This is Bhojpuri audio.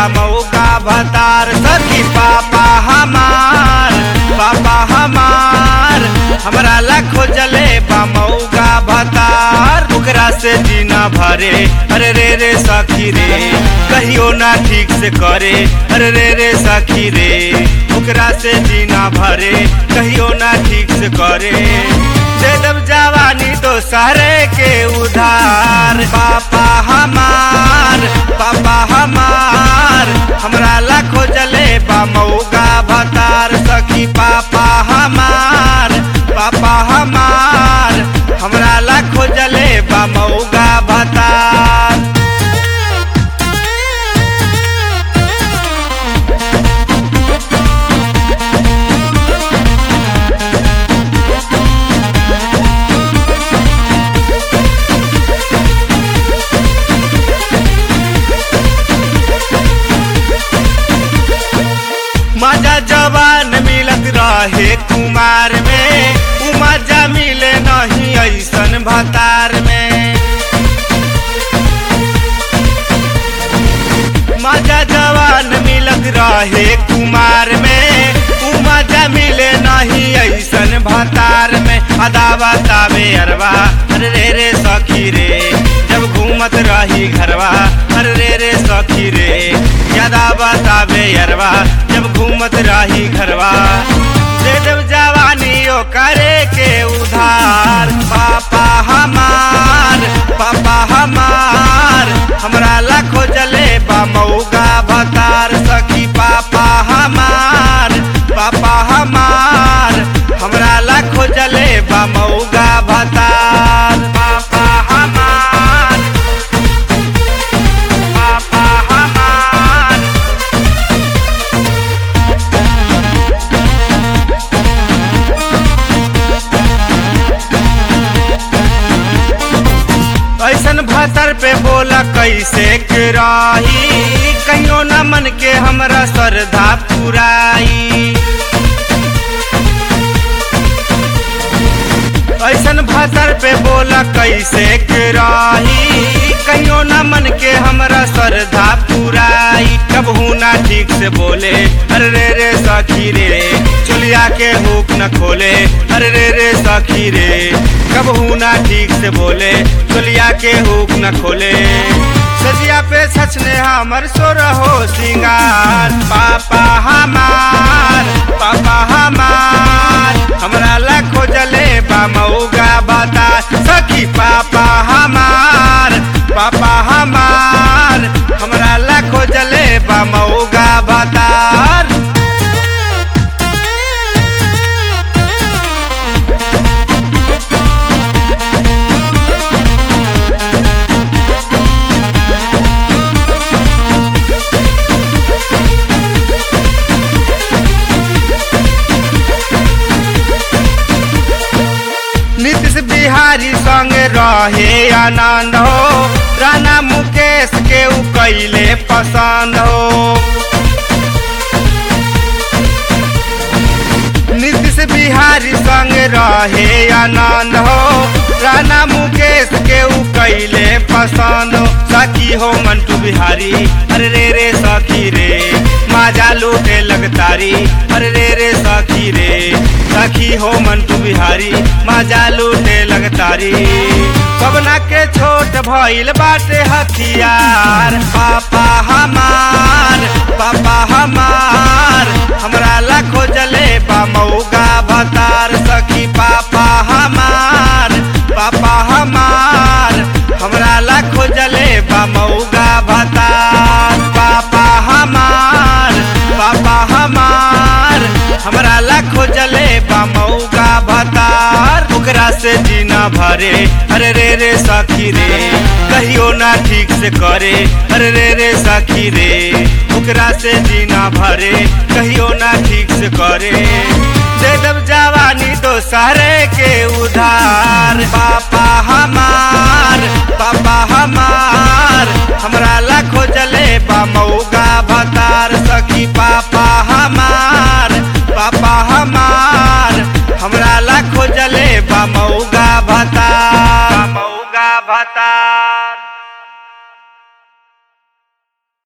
मौका भतार सखी पापा हमार पापा हमार हमरा ला खोजले बा मौका भतार ओकरा से जीना भरे अरे रे रे सखी रे कहियो ना ठीक से करे अरे रे रे सखी रे ओकरा से जीना भरे कहियो ना ठीक से करे दे दब जवानी तो सारे के उधार पापा हमार पापा हमार हमरा ला खोजले बा मौका भतार सखी पापा हमार पापा हमार हमरा ला खोजले बा मौका भतार मजा जवान मिलत रहे कुमार में उ मजा मिले नहीं ऐसन भतार में मजा जवान मिलत रहे कुमार में उ मजा मिले नहीं ऐसन भतार में अदावा तावे अरवा अरे रे रे सखी रे जब घूमत रही घरवा अरे रे रे सखी रे यादा बतावे अरवा जब घूमत रही घरवा दे देव जवानी ओ करे के उधार पापा हमार पापा हमार हमरा ला खोजले बा मौका भतार सखी पापा हमार पापा हमार हमरा ला खोजले बा मौका भतार पापा हमार पापा हमार ऐसन भतर पे बोला कैसे कराही कहियो न मन के हमरा श्रद्धा पुराई ऐसन भतर पे बोला कैसे कराही कहियो न मन के हमरा श्रद्धा पुराई कब ना ठीक से बोले अरे रे रे सखी रे चुलिया के हुक न खोले अरे रे रे सखी रे कब ना ठीक से बोले चुलिया के हुक न खोले सजिया पे सचने हमर सोर हो सिंगार पापा हमार पापा हमार हमरा ला खोजले बा मौगा बता सखी पापा हमार पापा हमार हमरा ला खोजले बा मौगा बतार नीतीश बिहारी संग रहे आनंद हो राणा मुकेश के उ कैले पसंद हो नीतीश बिहारी संग रहे आनंद हो राणा मुकेश के उ कैले पसंद हो सखी हो मंटू बिहारी अरे रे रे सखी रे माजा लूटे लगतारी अरे रे रे सखी रे सखी हो मंटू बिहारी माजा लूटे लगतारी पवना के छोट भइल बाटे हथियार पापा हमार पापा हमार हमरा ला खोजले बा मौका भतार सखी पापा हमार पापा हमार हमरा ला खोजले बा मौका भतार पापा हमार पापा हमार हमरा ला खोजले बा मौका भतार ओकरा से जीना भरे अरे रे रे सखी रे कहियो ना ठीक से करे अरे रे रे सखी रे ओकरा से जीना भरे कहियो ना ठीक से करे दे दब जवानी तो सारे के उधार पापा हमार पापा हमार हमरा ला खोजले बा मौका भतार सखी पापा हमार पापा हमार हमरा ला खोजले बा मौका